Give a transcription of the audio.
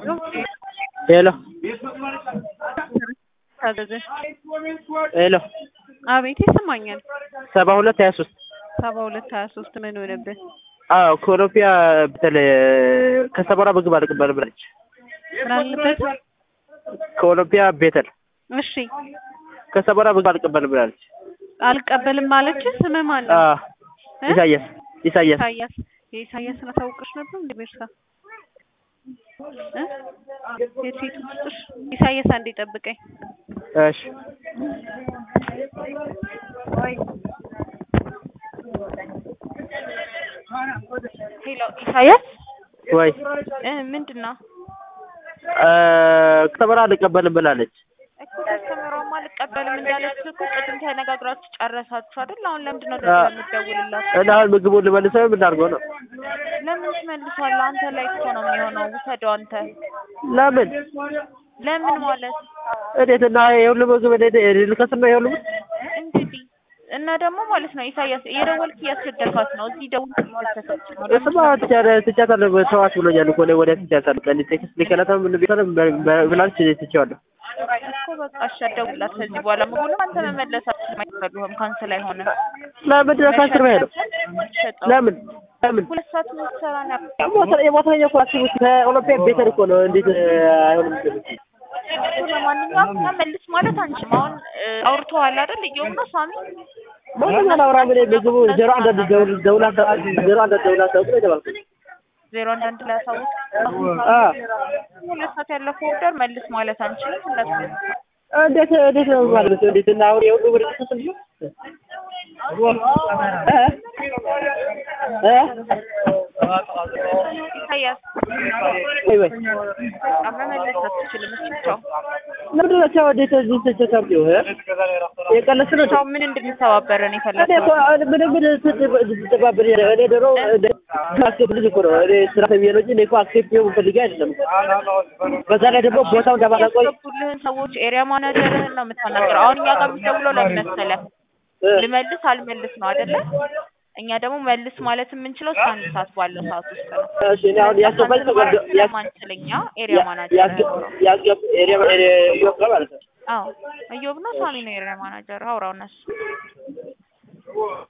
ሄሎ ታዘዘ ሄሎ አቤት ይሰማኛል። ሰባ ሁለት ሀያ ሶስት ሰባ ሁለት ሀያ ሶስት ምን ሆነብህ? አዎ ከኦሎምፒያ በተለይ ከሰመራ ምግብ አልቀበልም ብላለች። ምን አለበት? ከኦሎምፒያ ቤተል እሺ ከሰመራ ምግብ አልቀበልም ብላለች። አልቀበልም ማለች። ስምህ ማን ነው? አዎ እ? ኢሳያስ ኢሳያስ ኢሳያስ የኢሳያስን አሳውቅሽ ነበር እንደ ቤርሳ እ? የሴቱ ውስጥሽ ኢሳያስ አንዴ ጠብቀኝ። እሺ ሄሎ ኢሳያስ ወይ እ ምንድን ነው እ ከሰመራ አልቀበልም ብላለች። እኮ ከስተመሯማ አልቀበልም እንዳለች እኮ ቅድም ተነጋግራችሁ ጨረሳችሁ አይደል? አሁን ለምንድን ነው አዎ። ደግሞ የምትደውልላት? እና አሁን ምግቡን ልመልሰው የምናደርገው ነው? ለምን ትመልሷለህ? አንተ ላይ እኮ ነው የሚሆነው። ውሰደው አንተ። ለምን ለምን ማለት እንዴት እና የሁሉ ምግብ እንዴት ልከስና የሁሉ ምግብ እንግዲህ እና ደግሞ ማለት ነው ኢሳያስ እየደወልክ እያስቸገርካት ነው። እዚህ ደውል እየተሰች ነው። እሱማ ትቻለ ትቻታለሁ ተዋት ብሎኛል እኮ እኔ ወዲያ ትቻታለሁ ቀን ቴክስት ሊከላታ ምን ቢሆንም ብላለች ትቼዋለሁ። እኮ በቃ እሺ አትደውልላት ከዚህ በኋላ ምግቡንም አንተ መመለስ አትፈልግም ካንስል አይሆንም። ለምንድን ነው ካንስል ማይሄደው? ሸጠው ለምን ለምን ሁለት ሰዓት የምትሰራ ነው ሞተር የሞተረኛ እኮ አስቡት ከኦሎምፒያ ቤተር እኮ ነው እንዴት አይሆንም? እኮ ለማንኛውም ተመልስ ማለት አንችልም። አሁን እ፣ አውርተዋል አይደል? እየውም ነው ሳሚ ማንም አላወራም። እኔ ምግቡ ዜሮ አንዳንድ ደውል ደውላ ዜሮ አንዳንድ ደውላ ታውቁ ነው የተባልኩት። ዜሮ አንዳንድ ላይ አሳውቅ። አ ሁለት ሰዓት ያለፈው ኦርደር መልስ ማለት አንችልም። እንደሱ እንዴት እንዴት ነው ማለት ነው? እንዴት እና አሁን የሁሉ ብር ተሰጥቶ እ እ ኢሳያስ ወይ ወይ በቃ መመለስ አትችልም። እሺ ቻው። ለምንድን ነው ቻው እንዴት እዚህ ተቸካብው እ የቀለስ ነው ቻው። ምን እንድንተባበረን እኔ የፈለግነው? እኮ ምን ምን ስትባበር እኔ ድሮ አክሴፕት ልጅ እኮ ነው እኔ ስራ ተብዬ ነው እንጂ እኔ እኮ አክሴፕት ይሁን ፈልጌ አይደለም። በዛ ላይ ደግሞ ቦታው እንደማላውቀው ያስገቡልህን ሰዎች ኤሪያ ማናጀርህን ነው የምታናገረው። አሁን እኛ ጋር የምትደውለው ለምን መሰለህ? ልመልስ አልመልስ ነው አይደለ? እኛ ደግሞ መልስ ማለት የምንችለው እስከ አንድ ሰዓት ባለው ሰዓት ውስጥ ነው። እሺ እኔ አሁን ያስገባኝ ሰው ገብ- ያስ- ስለማንችል እኛ ኤሪያ ማናጀር ያስገብ ያስገብ ኤሪያ ኤሪያ ይወጣ ማለት ነው። አዎ እዮብ ነው ሳሚ ነው ኤሪያ ማናጀር አውራው እነሱ